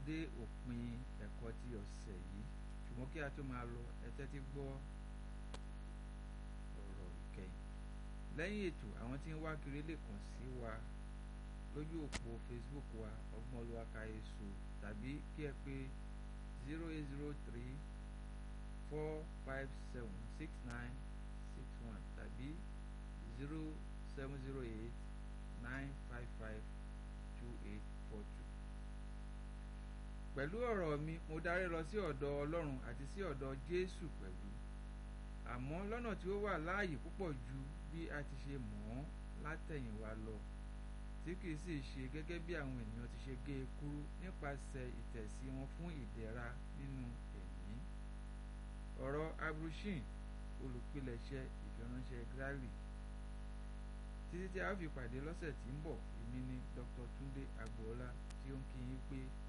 dé òpin ẹ̀kọ́ ti ọ̀sẹ̀ yìí ṣùgbọ́n kí a tó máa lọ ẹ tẹ́tí gbọ́ ọ̀rọ̀ ìkẹyìn lẹ́yìn ètò àwọn tí ń wá kiri lè kàn sí wa lójú òpó facebook wa ọgbọ́n olúwa káyéṣu tàbí kí ẹ pé zero eight zero three four five seven six nine six one tàbí zero seven zero eight nine five five two eight four two. pẹ̀lú ọ̀rọ̀ mi mo darí lọ sí ọ̀dọ̀ ọlọ́run àti sí ọ̀dọ̀ jésù pẹ̀lú àmọ́ lọ́nà tí ó wà láàyè púpọ̀ ju bí a ti ṣe mọ̀ ọ́n látẹ̀yìnwá lọ tí kìí sì ṣe gẹ́gẹ́ bí àwọn ènìyàn ti ṣe gé e kúrú nípasẹ̀ ìtẹ̀sí wọn fún ìdẹ̀ra nínú ẹ̀mí. ọ̀rọ̀ abrushin olùpilẹ̀ṣẹ̀ ìfiránṣẹ́ grali títí tí a ó fi pàdé lọ́sẹ̀ tí ń bọ̀ èmi ni dr tunde agboola tí ó ń kí yín pé